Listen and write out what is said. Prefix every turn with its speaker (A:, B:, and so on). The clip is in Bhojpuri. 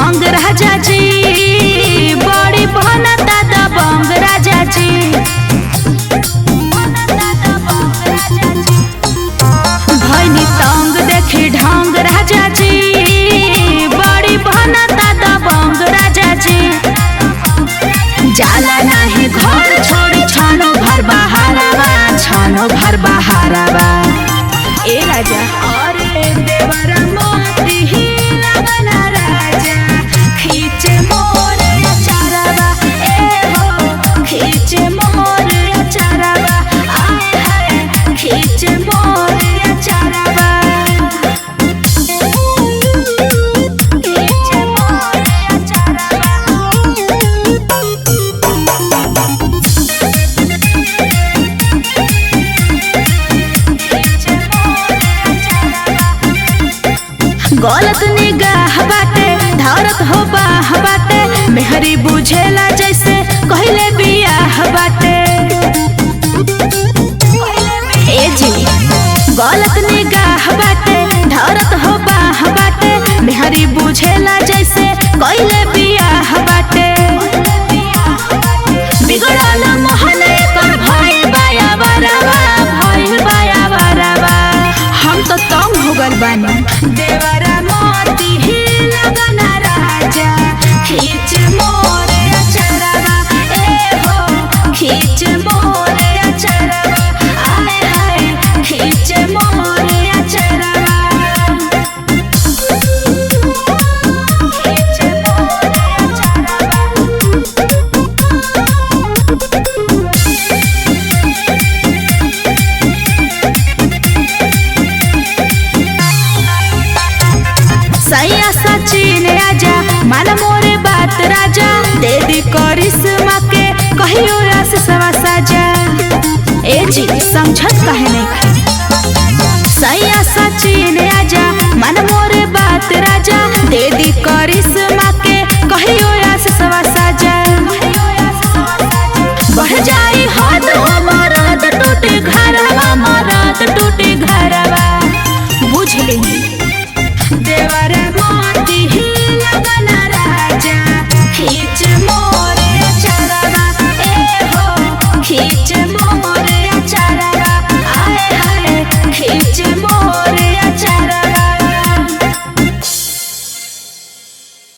A: अंग राजा जी बड़ी बनता दबंग राजा जी भैनी तंग देखी ढंग राजा जी बड़ी बनता दबंग राजा जी जाला नाही घर छोड़ी छानो भर बहारावा छानो भर बहारावा ए राजा अरे देवर मोती ही लगना राजा खींचे मोर चारावा ए हो खींचे मोर चारावा आए हाय खींचे मोर चारावा खींचे मोर चारावा गलत निगाह बाटे धरत हो बाह बाटे मेहरी बुझेला जैसे कहले बियाह बाटे ए जी गलत निगाह बाटे धरत हो बाह बाटे मेहरी बुझेला जैसे कहले बियाह बाटे बिगड़ल मोहन कर भइल बाया बराबा भइल बाया बराबा हम तो तंग हो गल बानी देवरा मोती ही लगना राजा खींच मोर अचरवा ए हो खींच मोर अचरवा आए हाय खींच मोर अचरवा खींच मोर सैया सचिन राजा मान मोरे बात राजा दे दी करिश्मा के कहियो रास सवा साजा ए जी समझत कहे नहीं सैया सचिन राजा मन मोरे बात राजा दे दी करिश्मा